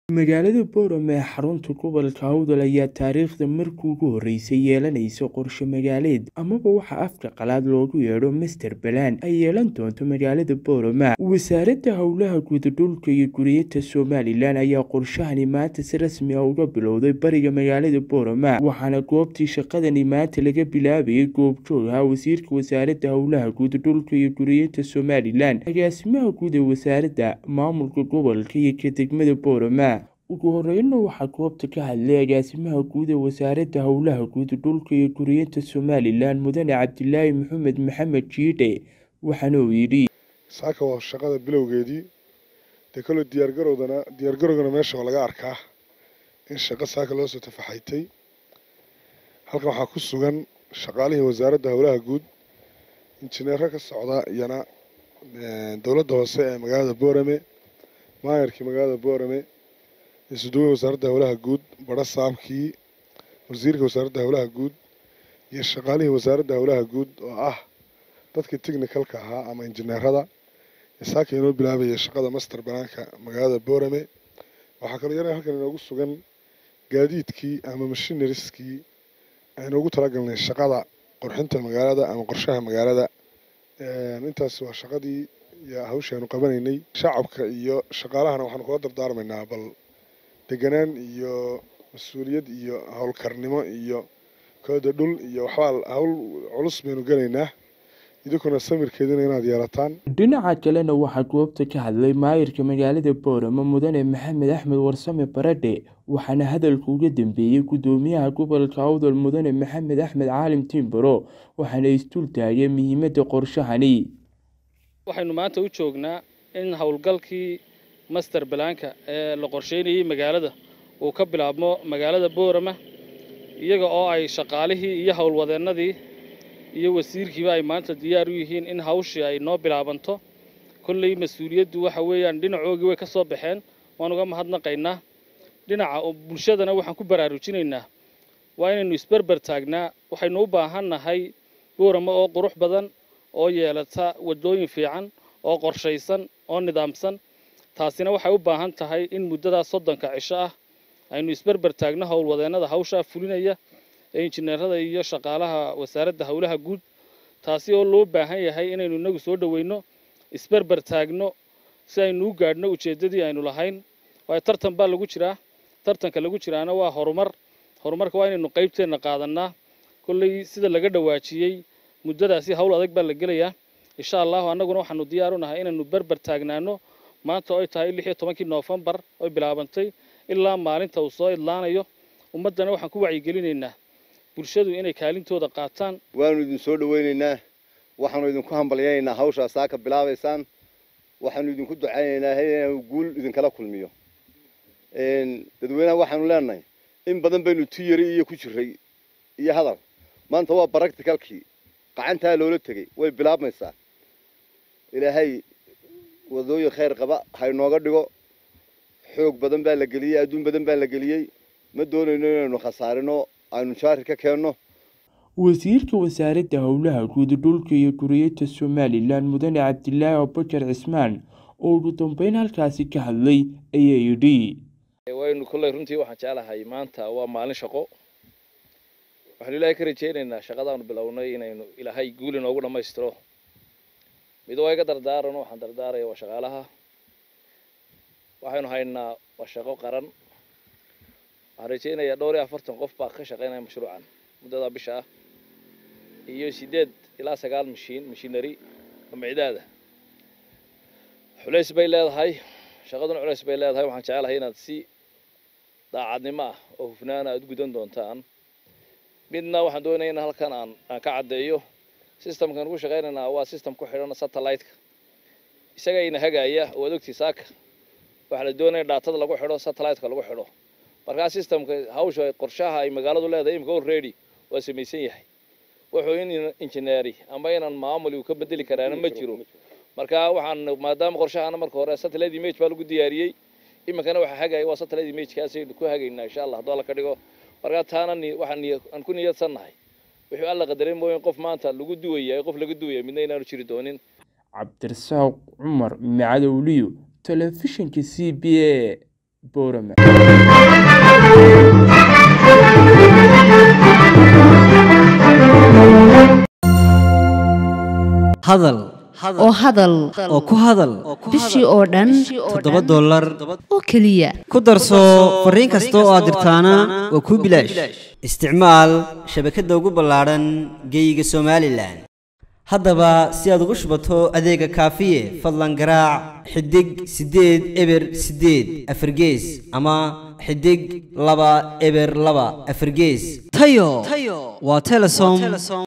Magaalada Boorama ee xarunta gobolka Awdal ayaa taariikhda markii ugu horeysay yeelanaysa qorshe magaaleed amaba waxa afka qalaad loogu yeedho Master Plan ay yeelan doonto magaalada Boorama. Wasaaradda Howlaha Guud, Dhulka iyo Guriyada Somalilan ayaa qorshahani maanta si rasmi ah uga bilowday bariga magaalada Boorama, waxaana goobtii shaqadani maanta laga bilaabayay goobjoog ahaa Wasiirka Wasaaradda Howlaha Guud, Dhulka iyo Guriyada Somalilan, Agaasimaha Guud ee Wasaaradda, Maamulka Gobolka iyo ka degmada Boorama. Ugu horreynna waxaa goobta ka hadlay Agaasimaha Guud ee Wasaaradda Howlaha Guud, Dhulka iyo Guriyada Somalilan, Mudane Cabdilaahi Maxamed Maxamed Jiidhe, waxaana uu yidhi saaka waa shaqada bilowgeedii dee kale diyaargarowdana diyaargarowgana meesha waa laga arkaa in shaqo saaka loo soo tafaxaytay halkan waxaa ku sugan shaqaalihii wasaaradda howlaha guud injineero ka socda iyana dowladda hoose ee magaalada boorame maayarkii magaalada boorame isuduwe wasaaradda howlaha guud badho saamkii wasiirka wasaaradda howlaha guud iyo shaqaalihii wasaaradda howlaha guud oo ah dadkii technicalka ahaa ama injineerada saaka inoo bilaabaya shaqada master banaanka magaalada boorame waxaa kaloo yana halkan inoogu sugan gaadiidkii ama mashinariskii aynoogu talagalnay shaqada qurxinta magaalada ama qorshaha magaalada intaas waa shaqadii iyo hawsha aanu qabanaynay shacabka iyo shaqaalahana waxaanu kula dardaarmaynaa bal deganaan iyo mas-uuliyad iyo howlkarnimo iyo kooda dhul iyo waxbaa hawl culus baynu gelaynaa idinkuna samirkeedina inaad yeelataan dhinaca kalena waxaa goobta ka hadlay maayirka magaalada boorama mudane maxamed axmed warsame baradhe waxaana hadalka uga dambeeyey gudoomiyaha gobolka awdal mudane maxamed axmed caalim tiimbaro waxaana isdul taageen muhiimadda qorshahani waxaynu maanta u joognaa in howlgalkii master balaanka ee la qorsheynayay magaalada uu ka bilaabmo magaalada boorama iyaga oo ay shaqaalihii iyo howlwadeennadii iyo wasiirkiiba ay maanta diyaar u yihiin in hawshii ay noo bilaabanto kolley mas-uuliyaddu waxa weeyaan dhinacoogii way ka soo baxeen waan uga mahadnaqaynaa dhinaca bulshadana waxaan ku baraarujinaynaa waa inaynu isberber taagnaa waxaynu u baahannahay boorama oo qurux badan oo yeelata waddooyin fiican oo qorshaysan oo nidaamsan taasina waxay u baahan tahay in muddadaas soddonka cisho ah aynu isberber taagno howlwadeennada hawshaa fulinaya ee injineerada iyo shaqaalaha wasaaradda howlaha guud taasi oo loo baahan yahay inaynu inagu soo dhoweyno isberber taagno si aynu u gaadhno ujeeddadii aynu lahayn waayo tartan baa lagu jiraa tartanka lagu jiraana waa horumar horumarka waa inaynu qaybteenna qaadannaa kolley sida laga dhawaajiyey muddadaasi hawl adag baa la gelayaa insha allahu annaguna waxaanu diyaar u nahay inaynu berber taagnaano maanta oy tahay lix iyo tobankii noofembar oy bilaabantay ilaa maalinta uu soo idlaanayo ummaddana waxaan ku wacyigelineynaa bulshadu inay kaalintooda qaataan waanu idin soo dhoweynaynaa waxaanu idinku hambalyaynaynaa hawshaa saaka bilaabaysaan waxaanu idinku ducaynaynaa inuu guul idinkala kulmiyo dadweynaha waxaanu leenahay in badan baynu tiyari iyo ku jiray iyo hadal maanta waa baracticalkii qacantaa loola tegey way bilaabmaysaa ilaahay wadooyin khayr qaba haynooga dhigo xoog badan baa la geliyey adduun badan baa la geliyey ma doonayno inaynu khasaarino aynu jaari ka keenno wasiirka wasaaradda howlaha guud dhulka iyo guriyada somalilan mudane cabdilaahi abubakar cismaan oo ugu dambeyn halkaasi ka hadlay ayaa yidhi waynu kolley runtii waxaan jeclahay maanta waa maalin shaqo waxaanu ilaahay ka rajaynaynaa shaqadaanu bilownay inaynu ilaahay guul inoogu dhammaystiro mid waa iga dardaaran waxaan dardaaraya waa shaqaalaha waxaynu haynaa waa shaqo qaran waxaan rajaynayaa dhowr iyo afartan qof baa ka shaqaynaya mashruucan muddada bisha ah iyo siddeed ilaa sagaal mashiin mashiinari ama cidaada culays bay leedahay shaqaduna culays bay leedahay waxaan jecelahay inaad si daacadnimo ah oo hufnaana aad u gudan doontaan midna waxaan doonaya in halkan aan aan ka caddeeyo systemkan ugu shaqaynaynaa waa system ku xidhan satellite-ka isaga ina hagaaya waad ogtii saaka waxaa la doonaya dhaatada lagu xidho satellite-ka lagu xidho markaa systemka hawsha qorshaha ay magaaladu leedahay imika already waa samaysan yahay wuxuu in injineeri ama inaan maamuli uu ka bedeli karaana ma jiro marka waxaan maadaama qorshahana marka hore satellite image baa lagu diyaariyey iminkana waxaa hagaya waa satellite imagekaasaynu ku hagaynaa insha allah hadduu alla ka dhigo markaa taana waxaan aan ku niyadsannahay wuxuu alla qadaray mooyin qof maanta lagu duwaya qof laga duwaya midna inaanu jiri doonin cabdirasaaq cumar macadowliyo telefishinka c b a boorama hadal oo hadal oo ku hadal bishii oo dhan toddoba dollar oo keliya ku darso fariin kasta oo aad dirtaana waa kuu bilaash isticmaal shabakadda ugu ballaadhan geeyiga somalilan haddaba si aad ugu shubato adeega kaafiye fadlan garaac xidig siddeed eber siddeed afargees ama xidig laba eber laba afargees tayo waa telesom